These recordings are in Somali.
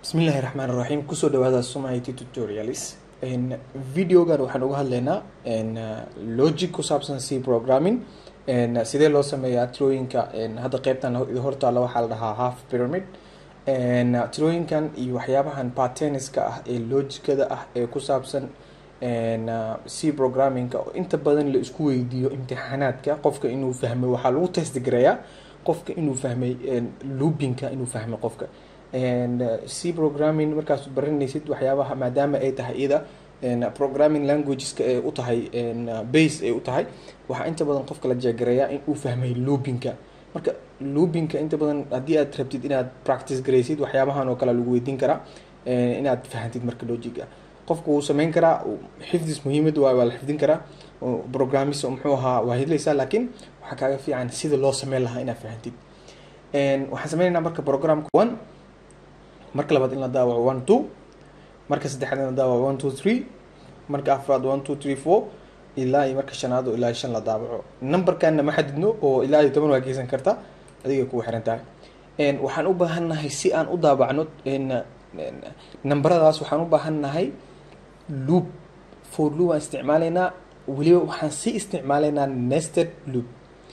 bismillahi raxmaan raxiim kusoo dhawaada somit tutorials videogan waxaan uga hadlaynaa logic ku saabsan c programming sidee loo sameeyaa tirooyinka hadda qeybtan hortaala waxaa la dhahaa half pyramid tirooyinkan iyo waxyaabahan pateniska ah ee logicada ah ee ku saabsan c programmingka oo inta badan la isku weydiiyo imtixaanaadka qofka inuu fahmay waxaa lagu testgareeyaa qofka inuu fahmay loopinka inuu fahmay qofka c programming markaad baranaysid waxyaabaha maadaama ay tahay iyada programming languageska ee u tahay base ay u tahay waxaa inta badan qofka la jeegareeyaa in uu fahmay loopinka marka loopinka inta badan haddii aad rabtid inaad practice garaysid waxyaabahan oo kale lagu weydiin karaa inaad fahantid marka logiga qofku wuu sameyn karaa xifdis muhiimad waa waa la xifdin karaa programmis muxuu ahaa waa hidlaysaa laakiin waxaa kaaga fiican sida loo sameyn lahaa inaad fahantid waxaan sameynaynaa marka programka one marka labaad in la daawaco one two marka saddexaad in la daawaco one two three marka afraad one two three four ilaa iyo marka shanaad oo ilaa shan la daawaco numberkanna ma xadidno oo ilaa iyo toban waa geysan karta adiga kugu xiran tahay waxaan u baahannahay si aan u daabacno namberadaas waxaan u baahannahay loop for loop aan isticmaalaynaa weliba waxaan sii isticmaalaynaa nested loop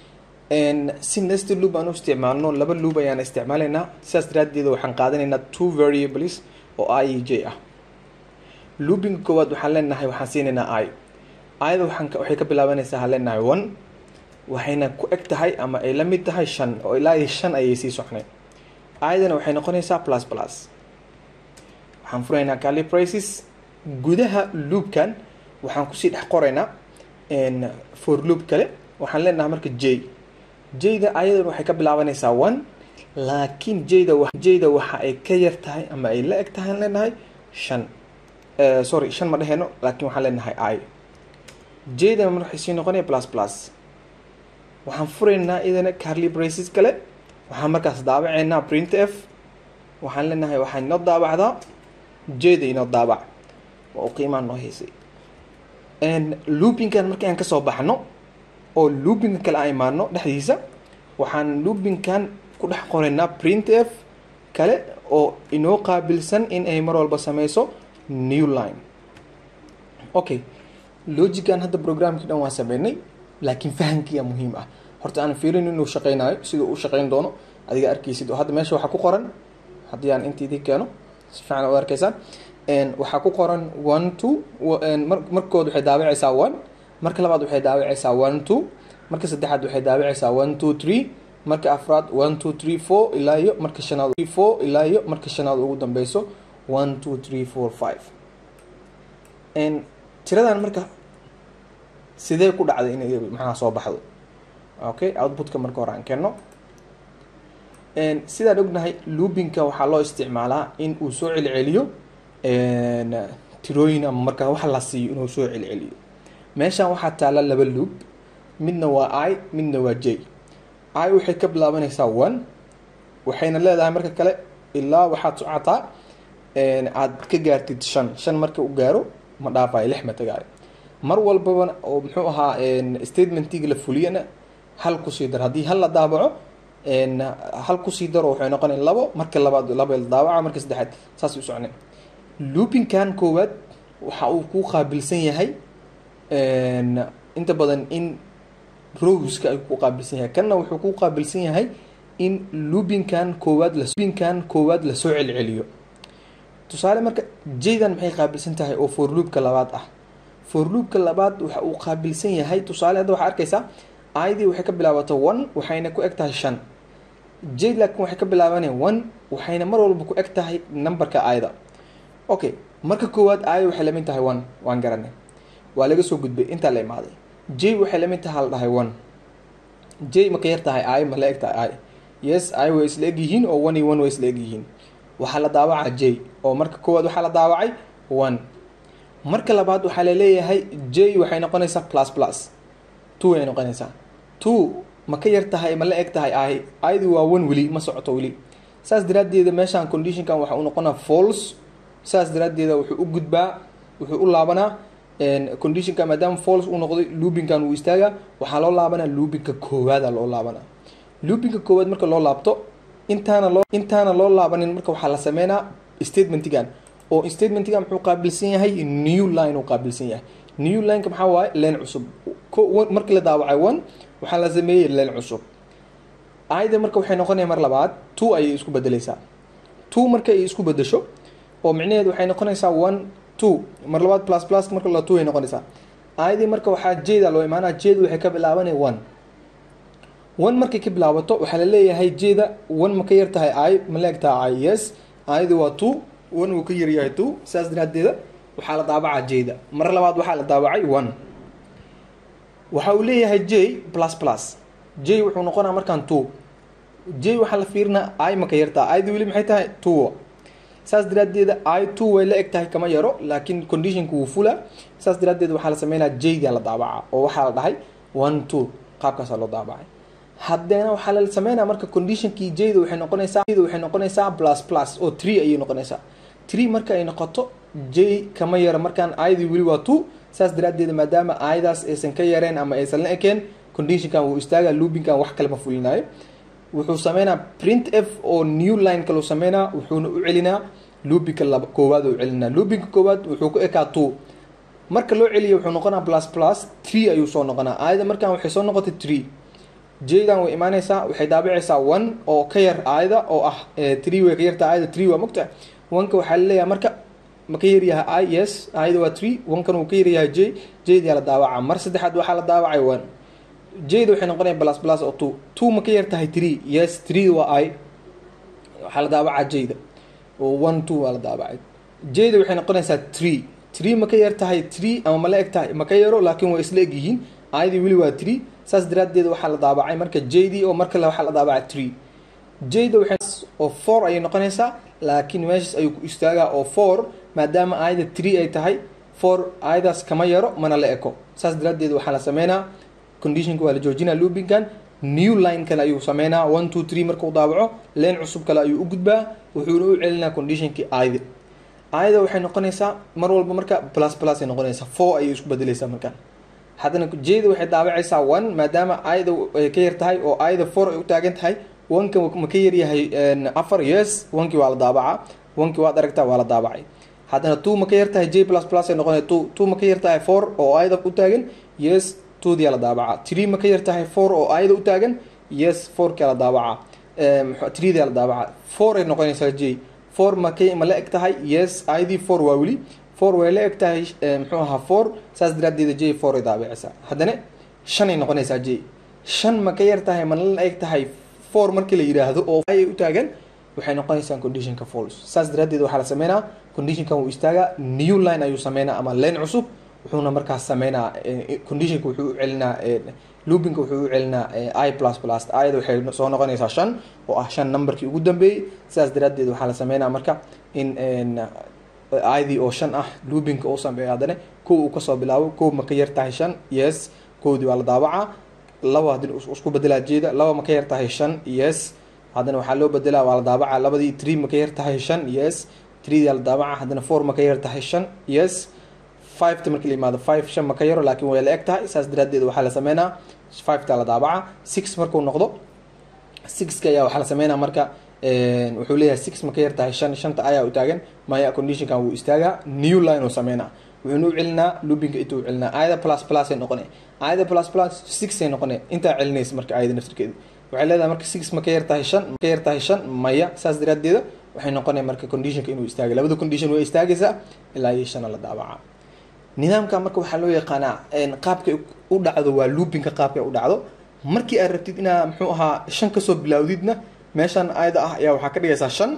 si nested loop aan u isticmaalno laba loop ayaan isticmaalaynaa sidaas daraaddeeda waxaan qaadanaynaa two variables oo i e j ah loopinga koowaad waxaan leenahay waxaan siinaynaa i ida waxaan waxay ka bilaabanaysaa aan leenahay one waxayna ku eg tahay ama ay la mid tahay shan oo ilaa iyo shan ayay sii socnay idana waxay noqonaysaa plus plus waxaan furaynaa cali prices gudaha loopkan waxaan kusii dhex qoraynaa for loop kale waxaan leenahay marka j jayda ayadan waxay ka bilaabanaysaa one laakiin jayda jayda waxa ay ka yar tahay ama ay la eg tahay aan leenahay shan sorry shan ma dheheyno laakiin waxaan leenahay i jayda mar waxay sii noqonaya plus plus waxaan furaynaa idana carly braces kale waxaan markaas daabaceynaa print f waxaan leenahay waxaa inoo daabacdaa jayda inoo daabac waa u qiimaa noo haysay loopinkan markii aan kasoo baxno oo loopinka kale aan imaano dhexdiisa waxaan loopinkan ku dhex qoraynaa print f kale oo inoo qaabilsan in ay mar walba sameyso new line okay logican hadda programkii dhan waan sameynay laakiin fahamkiiyaa muhiim ah horta aan fiirin inuu shaqeynayo siduu u shaqeyn doono adiga arkeysid oo hadda meesha waxaa ku qoran haddii aan intiidii keeno si fiican u arkeysaan waxaa ku qoran one two markood waxay daawacaysaa one marka labaad waxay daawacaysaa one two marka saddexaad waxay daawacaysaa one two three marka afraad one two three four ilaa iyo marka shanaad four ilaa iyo marka shanaad ugu dambeyso one two three four five tiradan marka sidee ku dhacday inay maxaa soo baxdo okay outputka marka hore aan keenno sidaan ognahay loopinka waxaa loo isticmaalaa in uu soo celceliyo tirooyin ama markaa wax la siiyo inuu soo celceliyo meeshan waxaa taala laba loop midna waa i midna waa j i waxay ka bilaabanaysaa one waxayna leedahay marka kale ilaa waxaad socotaa aad ka gaartid shan shan marka u gaaro ma dhaafayo lix ma tagaayo mar walbaba oo muxuu ahaa statementiga la fuliyana hal kusii dar haddii hal la daabaco hal kusii daro waxay noqonaya labo marka labaad laba la daabaca marka saddexaad saas u socnay loopinkan koowaad waxa uu ku qaabilsan yahay inta badan in rowska ay ku qaabilsan yahay kanna wuxuu ku qaabilsan yahay in loopinkan koowaad loopinkan koowaad lasoo celceliyo tusaale marka jaydan maxay qaabilsan tahay oo for loopka labaad ah for loopka labaad waxa uu qaabilsan yahay tusaale hadda waxaa arkaysaa idii waxay ka bilaabato one waxayna ku eg tahay shan jayd laakiin waxay ka bilaabanaya one waxayna mar walba ku eg tahay numberka ida okay marka koowaad i waxay lamid tahay one waan garanay waa laga soo gudbay intaa la imaaday j waxay lamid tahay la dhahay one j ma ka yar tahay i ma la eg tahay i yes i way isla eg yihiin oo one iyo one way isla eg yihiin waxaa la daawacaa j oo marka koowaad waxaa la daawacay one marka labaad waxaa laleeyahay j waxay noqonaysaa plus plus two ay noqonaysaa two ma ka yar tahay ma la eg tahay i id waa one weli ma socoto weli saas daraaddeeda meeshaan conditionkan waxa uu noqonaa false saas daraaddeeda wuxuu u gudbaa wuxuu u laabanaa conditionka maadaama false uu noqday loopinkan uu istaaga waxaa loo laabanaa loopinka koowaada loo laabanaa loopinka koowaad marka loo laabto intaana loo intaana loo laabanin marka waxaa la sameynaa statementigan oo statementigan muxuu qaabilsan yahay new line uu qaabilsan yahay new lineka maxaa waaye leen cusub markii la daawacay one waxaa la sameeyey leen cusub ayda marka waxay noqonaya mar labaad two ayay isku bedeleysaa two marka ay isku bedesho oo micnaheedu waxay noqonaysaa one two mar labaad plus plus marka la two ay noqonaysaa ayadii marka waxaa jeeda loo imaanaa jeeda waxay ka bilaabanaya one one markay ka bilaabato waxaa laleeyahay jeeda one ma ka yar tahay ay ma la eg tahay ay yes ayadi waa two one wuu ka yar yahay two saas daraadeeda waxaa la daabacaa jeeda mar labaad waxaa la daabacay one waxa uu leeyahay j plus plus j wuxuu noqonaa markaan two j waxaa la fiirinaa i ma ka yartaa id weli maxay tahay two saas daraadeeda i two way la eg tahay kama yaro laakiin conditionka wuu fula saas daraadeed waxaa la sameynaa jda la daabacaa oo waxaa la dhahay one two qaabkaasaa loo daabacay haddana waxaa la sameynaa marka conditionkii jda waxay noqonaysaa waxay noqonaysaa plus plus oo three ayay noqonaysaa three marka ay noqoto j kama yaro markaan id weli waa two saas daraadeed maadaama ayadaas aysan ka yareen ama aysan la ekeen conditionkan wuu istaagaa loopinkan wax kale ma fulinayo wuxuu sameynaa print f oo new line kaleu sameynaa wuxuuna u celinaa loopinka laba koowaad u celinaa loopinka koowaad wuxuu ku ekaa two marka loo celiyo wuxuu noqonaa plus plus three ayuu soo noqonaa aayada markaan waxay soo noqotay three jdan way imaanaysaa waxay daabicaysaa one oo ka yar aayada oo ah three way ka yartaa aayada three waa mogta oneka waxaa laleeyahay marka ma ka yaryahay i yes aayada waa three onkan wuu ka yaryahay j jdaa la daawaca mar saddexaad waxaa la daawacay one jda waxay noqonaya plus plus oo two two ma ka yar tahay three yes three waa i waxaa la daawacaa jda oo one two waa la daawacay jda waxay noqonaysaa three three ma ka yar tahay three ama ma la eg tahay ma ka yaro laakiin waa isla eg yihiin ayadii weli waa three saas daraadeed waxaa la daabacay marka jd oo mar kale waxaa la daabacay three jda waxay oo four ayay noqonaysaa laakiin meeshaas ayuu ku istaagaa oo four maadaama ayada three ay tahay four ayadaas kama yaro mana la eko saas daraadeed waxaa la sameynaa conditionka waa la joojinaa loopinkan new line kale ayuu sameynaa one two three markuu daabaco leen cusub kale ayuu u gudbaa wuxuuna u celinaa conditionkii ayada ayada waxay noqonaysaa mar walba marka plus plus ay noqonaysaa four ayay isku bedeleysaa markaan haddana jda waxay daabacaysaa one maadaama ayada ay ka yar tahay oo ayada four ay u taagan tahay oneka ma ka yaryahay afar yes onkii waa la daabacaa onkii waad aragtaa waa la daabacay haddana two ma ka yar tahay j plus plus ay noqonaya two two ma ka yar tahay four oo ayada u taagan yes twodia la daabacaa three ma ka yar tahay four oo ayada u taagan yes fourkia la daabacaa threedia la daabacaa four ay noqonaysaa j four ma ka ma la eg tahay yes ayadii four waa weli four way la eg tahay muxuu ahaa four saas daraadeeda j four ay daabicaysaa haddana shan ay noqonaysaa j shan ma ka yar tahay mana la eg tahay four markii la yidhaahdo oo ay u taagan waxay noqonaysaa conditionka false saas daraadeed waxaa la sameynaa conditionkan wuu istaagaa new line ayuu sameynaa ama line cusub wuxuuna markaas sameynaa conditionka wuxuu u celinaa loopinka wuxuu u celinaa i plus plus ayada waxay soo noqonaysaa shan oo ah shan numberkii ugu dambeeyey sidaas daraadeed waxaa la sameynaa marka in idii oo shan ah loopinka uu sameeyo haddana kow uu kasoo bilaabo kow ma ka yar tahay shan yes kowdii waa la daabacaa laba haddii isku bedelaa jeeda laba ma ka yar tahay shan yes haddana waxaa loo bedelaa waa la daabacaa labadii three ma ka yar tahay shan yes threedia la daabacaa haddana four ma ka yar tahay shan yes fiveta markii la yimaado five shan ma ka yaro laakiin way la eg tahay saas daraadeed waxaa la sameynaa fiveta la daabacaa six markuu noqdo sixka ayaa waxaa la sameynaa marka wuxuu leeyahay six ma ka yar tahay shan shanta ayaa u taagan maya conditionkan wuu istaagaa new line uu sameynaa wuxuuna u celinaa loopinka intuu celinaa ayada plus plus ay noqone ayada plus plus six ay noqone intaa celinaysa marka ayada naftirkeeda waxay leedahay marka six ma ka yar tahay shan ma ka yar tahay shan maya saas daraadeeda waxay noqonaya marka conditionka inuu istaagay labada condition way istaagaysaa ilaa iyo shana la daabacaa nidaamka marka waxaa loo yaqaanaa qaabkay u dhacdo waa loopinka qaabkay u dhacdo markii aad rabtid inaa muxuu ahaa shan kasoo bilaawdidna meeshan ayada ah ayaa waxaa ka dhigaysaa shan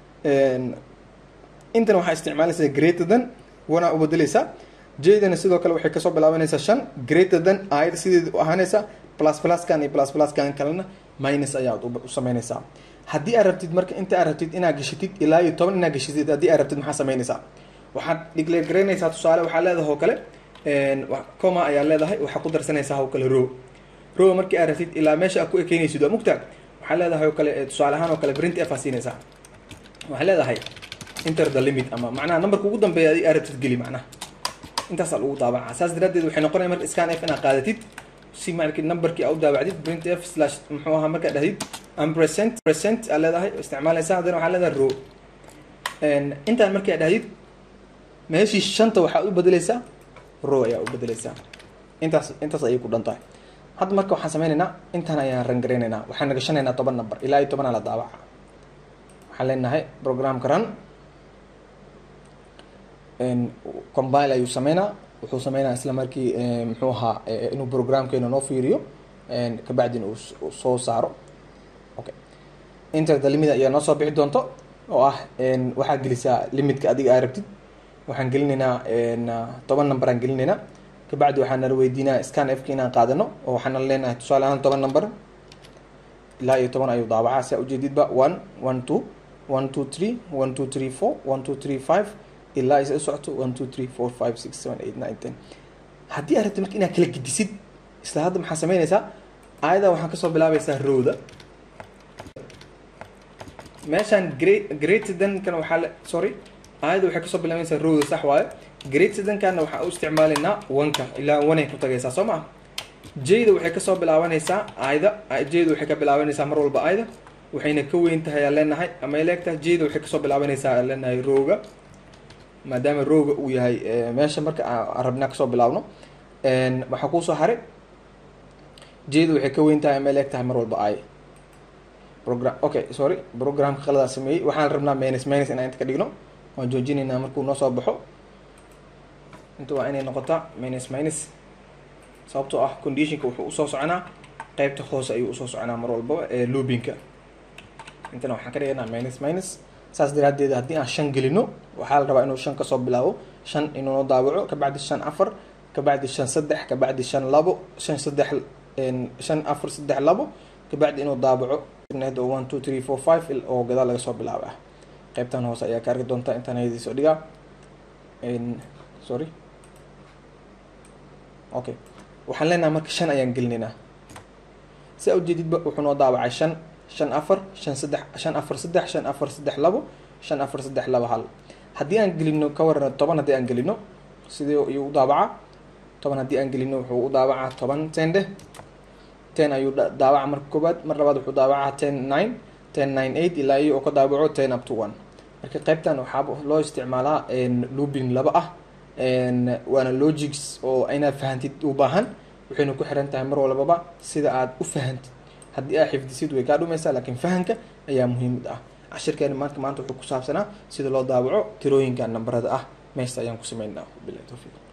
intan waxaa isticmaalaysaa greater than wana u bedeleysaa jdana sidoo kale waxay kasoo bilaabanaysaa shan greater than ayada sideeda u ahaanaysaa plus pluskan iyo plus pluskan kalena minus ayaad u sameynaysaa haddii aad rabtid marka inta aad rabtid inaad gashatid ilaa iyo toban inaad gashatid haddii aad rabtid maxaa sameynaysaa waxaad declare garaynaysaa tusaale waxaa leedahay oo kale coma ayaa leedahay waxaa ku darsanaysaa oo kale row row markii aad rabtid ilaa meesha aad ku ekeynaysid waa mugtaag waxaa leedahay oo kale tusaale ahaan oo kale print f aa siinaysaa waxaa leedahay inter the limit ama macnaha numberka ugu dambeeya adi aad rabtid geli macnaha intaasaa lagu daabacaa saas daraadeed waxay noqonaya marka scan f inaad qaadatid si marki numberkii aa u daabacdid print f slash muxuu ahaa markaad dhahdid am present present aa leedahay isticmaalaysaa haddana waxaa leedahay row intaan markii aad dhahdid meeshii shanta waxaad u bedeleysaa row ayaa u bedeleysaa intaas intaas ayay ku dhan tahay hadda marka waxaan sameyneynaa intaan ayaan rangareyneynaa waxaan nagashanaynaa toban number ilaa iyo tobanaa la daawaca waxaan leenahay programka run combile ayuu sameynaa wuxuu sameynaa isla markii muxuu ahaa inuu programkeena noo fiiriyo kabacdina uu soo saaro okay inter the limit ayaa noo soo bixi doonto oo ah waxaad gelisaa limitka adiga aa rabtid waxaan gelinaynaa toban number aan gelinaynaa kabacdi waxaan nala weydiinaa scan fk inaan qaadano oo waxaan nala leenahay tusaale ahaan toban number ilaa iyo toban ayuu daawacaa si aa ujeedidba one one two one two three one two three four one two three five ilaa isa u socoto one two three four five six seven eight nine ten haddii aad rabtid marka inaad kala gedisid isla hadda maxaa sameynaysaa aayada waxaan kasoo bilaabaysaa rowda meeshaan great greatdankan waxaa le sorry aayada waxay kasoo bilaabaysaa rowda sax waayo greatdankana waxaan u isticmaalaynaa wanka ilaa wanay ku tagaysaa soo maa jayda waxay kasoo bilaabanaysaa aayda jayda waxay ka bilaabanaysaa mar walba aayda waxayna ka weyn tahay aan leenahay ama ay leegtahay jayda waxay kasoo bilaabanaysaa aan leenahay rowga maadaama rowga uu yahay meesha marka aan rabnaa kasoo bilaabno waxaa kuusoo haray jayda waxay ka weyn tahay ama ay leeg tahay mar walba aay program okay sorry programka qaladaa sameeyey waxaan rabnaa minus minus inaan inta ka dhigno waan joojinaynaa markuu noo soo baxo inta waa inay noqotaa minus minus sababtoo ah conditionka wuxuu usoo soconaa qeybta hoose ayuu usoo soconaa mar walbaba ee loobinka intana waxaan ka dhigaynaa minus minus saas daraadeed haddii aan shan gelino waxaa la rabaa inuu shan kasoo bilaabo shan inuu noo daawaco kabacdi shan afar kabacdi shan saddex kabacdi shan labo shan saddex shan afar saddex labo kabacdi inuu daabaco one two three four five oo gadaal laga soo bilaaba ah qeybtan hoose ayaa ka arki doontaa intaan hayadiisoo dhigaa sorry okay waxaan leenahay marka shan ayaan gelinaynaa si a ujeedidba wuxuu noo daawacay shan shan afar shan saddex shan afar saddex shan afar saddex labo shan afar saddex labo hal haddii aan gelino ka waran toban haddii aan gelino sidee ayuu u daawacaa toban haddii aan gelino wuxuu u daawacaa toban tende ten ayuu daawaca marka koobaad mar labaad wuxuu daawacaa ten nine ten nine eight ilaa iyo oo ka daawaco ten up to one marka qeybtan waxaa loo isticmaalaa looping laba ah waana logics oo inaad fahantid u baahan waxayna ku xiran tahay mar walbaba sida aad u fahantid haddii aad xifdisid way kaa dhumaysaa laakiin fahanka ayaa muhiimad ah cashirkeena maanta maanta wuxuu ku saabsanaa sida loo daawaco tirooyinka nambarada ah meesta ayaan ku sameynaa bilahi towfiiq